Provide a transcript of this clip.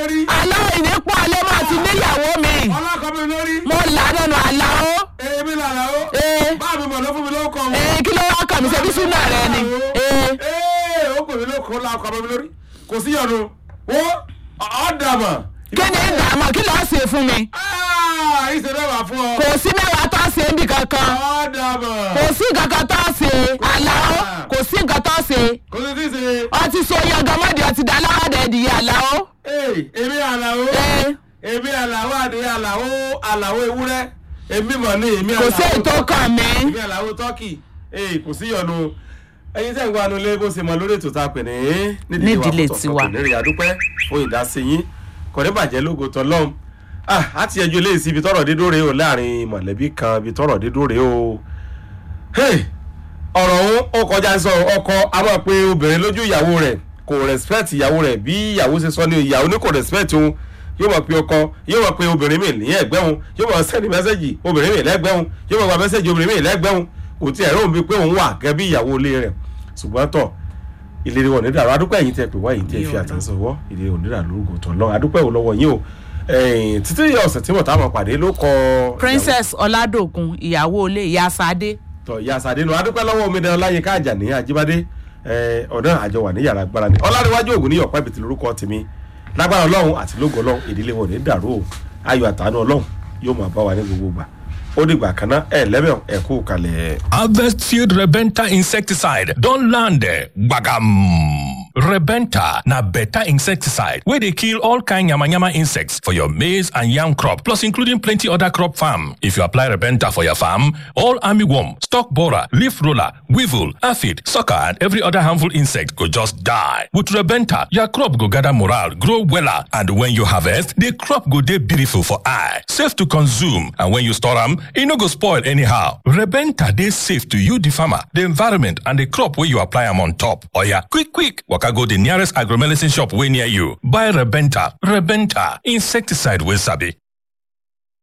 lórí. àlọ́ ìnípọ̀ alẹ́ máa ti níyàwó mi ọlọ́kọ mi lórí. mo là nínú àlá o èmi làlà o. ee bá mi mọ̀ ló fún mi lóko. ee kí ló wá kàn mí ṣebí súnà rẹ ni ee ee ó pè mí lóko lọ́kọ mi lórí. kò sí yọnu. wo ọ̀ dàmọ̀. kí ni ìdààmú kí ló ṣe fún mi ìṣe mẹ́wàá fún ọ. kò sí mẹ́wàá tó ṣe níbi kankan ọ̀ dàmọ̀. kò sí nǹkan kan tó ṣe àlá o kò sí nǹkan tó ṣe kò sí tí ṣe. ọtí so yangamọ́dì ọtí dá láwàdà ẹ̀dìyẹ àlá o ee èmi àlàó. ee èmi àlàó àdéhùn àlàó àlàó ewúrẹ́. èmi mọ̀ ní èmi kò àlàó. sí ètò kan mi èmi àlàó tọ́kì. ee kò sí yọnu. ẹyin tẹ́ ń gbọ́ anulẹ̀ bó ṣe mọ lórí ètò tá a pè ní. Nídìílé tiwa. nírì àdúpẹ́ fún ìdásí yín kò ní bàjẹ́ lógo tọ́lọ́m. ah á ti ẹjọ́ léèsì ibi tọ́rọ̀ dídó rèé o láàrin mọ̀lẹ́bí kan ibi tọ́rọ̀ dídó rèé o. Hey, ọ̀rọ̀ ọ̀hún ó kọjá sọ ọkọ a máa pe obìnrin lójú ìyàwó rẹ̀ kò respect ìyàwó rẹ̀ bí ìyàwó ṣe sọ ní ìyàwó ní kò respect òun yóò máa pe ọkọ yóò máa pe obìnrin mi ní ẹgbẹ́ òun yóò máa sẹ́ni mẹ́sẹ̀gì obìnrin mi lẹ́gbẹ́ òun yóò máa gba mẹ́sẹ̀gì obìnrin mi lẹ́gbẹ́ òun kò tí ẹ̀rọ òun bí pé òun wà gẹ́gẹ́ bí ìyàwó ilé rẹ̀ ṣùgbọ́n tọ̀ ìlérí wọn nídàá adúpẹ́ yìí tẹ́ pé wá yìí tẹ́ fi àtẹ̀sọ̀wọ́ ìlérí wọn nídàá lórúkọ tó lọ adúpẹ́ ò lọ́wọ́ yín o ẹ̀yìn títí ọ̀sẹ̀ tí wọ́n táwọn pàdé ló kọ princess ọládòkun ìyàwó ilé ìyá sadé tọ ìyá sàdénú adúpẹ́ lọ́wọ́ omidan láyínká àjàní àjíbádé ẹ, ọ̀dọ́ àjọ wà ní yàrá agbára ni ọlárẹ̀wájú ògùn ní ọ̀pá ìbìtì lórúkọ tèmi lágbára ọlọ́run àti lógo ọlọ́run ìdílé wọn ò ní dàrú o ayọ̀ àtàánú ọlọ́run yóò máa bá wa ní gbogbo gbà ó dìgbà kan náà ẹ lẹ́bẹ̀ ẹ kú kalẹ̀. Harvest Field Rebenta insecticide don land there. Bagam. Rebenta na better insecticide wey dey kill all kind yamayama insects for your maize and yam crop plus including plenty other crop farm. If you apply Rebenta for your farm, all armyworm, stalk borer, leaf roller, weevil, aphid, sucker and every other harmful insect go just die. With Rebenta, your crop go gather morale, grow wella and when you harvest, the crop go dey beautiful for eye, safe to consume and when you store am, e no go spoil anyhow. Rebenta dey safe to you the farmer, the environment and the crop wey you apply am on top. Oya quick quick waka go the nearest agromedicine shop wey near you. Buy Rebenta. Rebenta insecticide wey sabi.